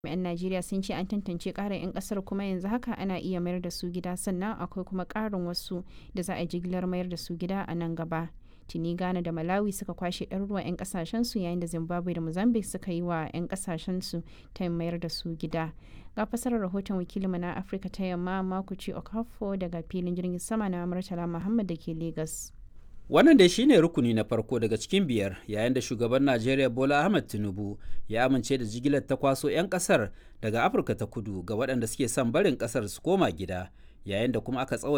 'yan Najeriya sun ce an tantance ƙarin 'yan ƙasar kuma yanzu haka ana iya mayar da su gida sannan akwai kuma ƙarin wasu da za a jigilar mayar da su gida a nan gaba. Tuni Ghana da Malawi suka kwashe ɗaruruwan 'yan ƙasashensu yayin da Zimbabwe da Mozambique suka yi wa 'yan ƙasashensu ta mayar da su gida. Ga fasarar rahoton wakilinmu na Afirka ta Yamma Makuci Okafo daga filin jirgin sama na Murtala Muhammad da ke Lagos. Wannan dai shine rukuni na farko daga cikin biyar yayin da shugaban Najeriya Bola Ahmed Tinubu ya amince da jigilar ta kwaso 'yan kasar daga Afirka ta kudu ga waɗanda suke son barin kasar su koma gida yayin da kuma aka tsawaita